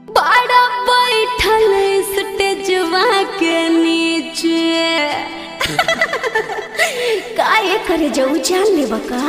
बड़ा बैठल स्टेजवा के नीचे काहे करे जाऊ जान ले बका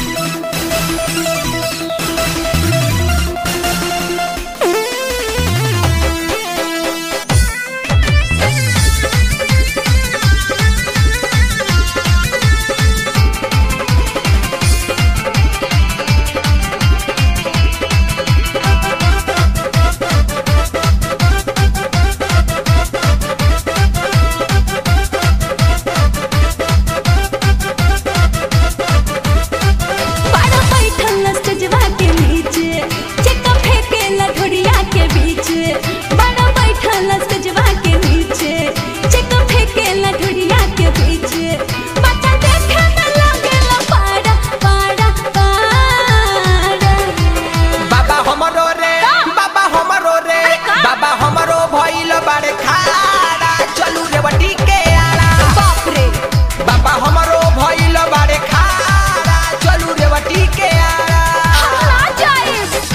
बड़ा बैठल स्टेजवा के नीचे चक्का फेंके लठोड़िया के बीच बड़ा बैठल स्टेजवा के नीचे चक्का फेंके लठोड़िया के बीच बच्चा देखे में लागेला पाड़ा पाड़ा पाड़ा बाबा हमरो रे बाबा हमरो रे बाबा हमरो भइल बाड़े खाड़ा चलू रे बटी के आड़ा बाप रे बाबा हमरो भइल बाड़े खाड़ा चलू रे बटी के आड़ा हम ना जाए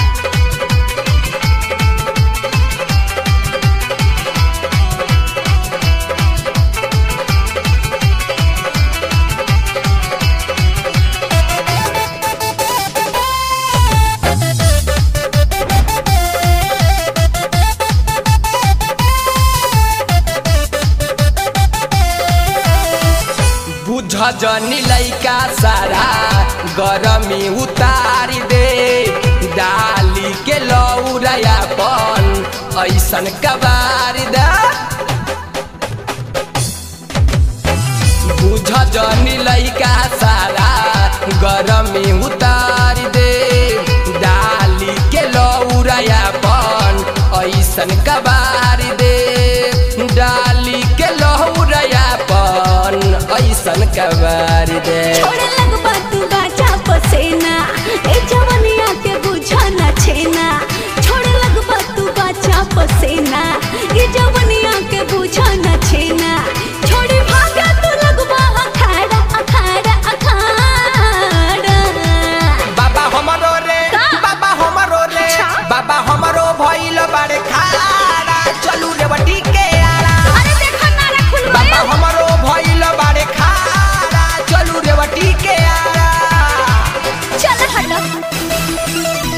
बुझ जनी लइका सारा गरमी उतारी दे डाली के लौरया पन ऐसन कबार दे बुझ जनी लइका सारा गरमी उतारी दे डाली के लौरया पन ऐसन कबार दे डाली के लौरया पन ऐसन कबार दे छोड़े लगबा तू गाजा पसेना ए जवनिया के बुझा ना छेना छोड़े लगबा तू गाजा पसेना ए जवनिया के बुझा ना छेना छोड़ी भागा तू लगबा अखाड़ा अखाड़ा अखाड़ा बाबा हमरो रे का? बाबा हमरो रे अच्छा। बाबा हमरो भइल बाड़े खाड़ा चलू रे बटी के आड़ा अरे देखो नारा खुल बाबा हमरो भइल बाड़े खाड़ा चलू रे बटी के आड़ा चल हट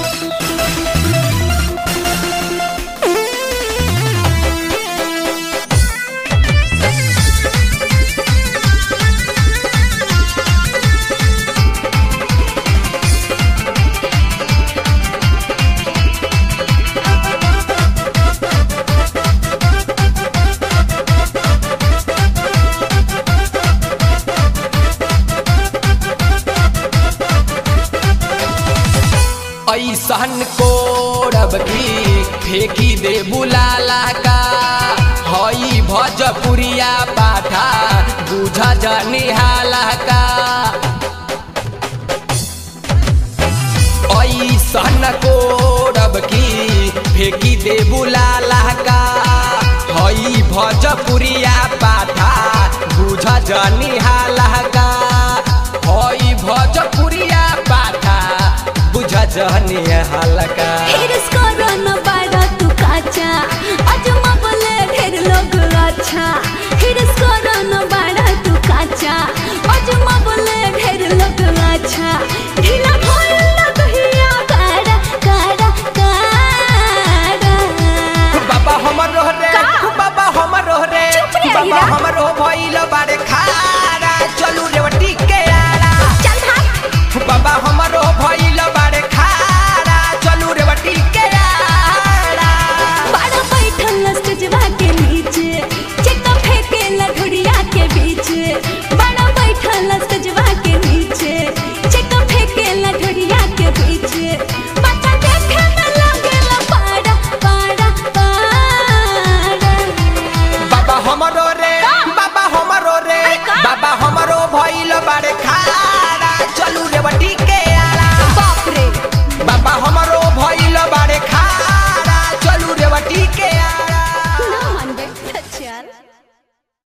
ऐसन कोरब की फेंकी दे बुलाला का हई भजपुरिया पाठा बुझ जनी हाला का ऐसन कोरब की फेंकी दे बुलाला का हई भजपुरिया पाठा बुझ जनी हाला का हई भजपुरिया पाठा बुझ जनी हाला का हिरस करो न बाड़ा तू काचा अजमा बोले ढेर लोग अच्छा हिरस करो न बाड़ा तू काचा अजमा बोले ढेर लोग अच्छा ढीला भइल लगहिया काड़ा काड़ा काड़ा बाबा हमर रे का? बाबा हमर रे चुप रे, बाबा हीरा। हमर भइल बाड़े खाड़ा चलू रे बटी के आड़ा चल भाग बाबा हमर भइल बाड़े खाड़ा चलू रे बटी के आड़ा बड़ा बैठल स्टेजवा के नीचे चक्का फेंके लठोड़िया के बीच बड़ा बैठल स्टेजवा के नीचे चक्का फेंके लठोड़िया के बीच बच्चा देखे में लागेला पाड़ा पाड़ा पाड़ा बाबा हमरो रे बाबा हमरो रे का? बाबा हमरो भइल बाड़े खाड़ा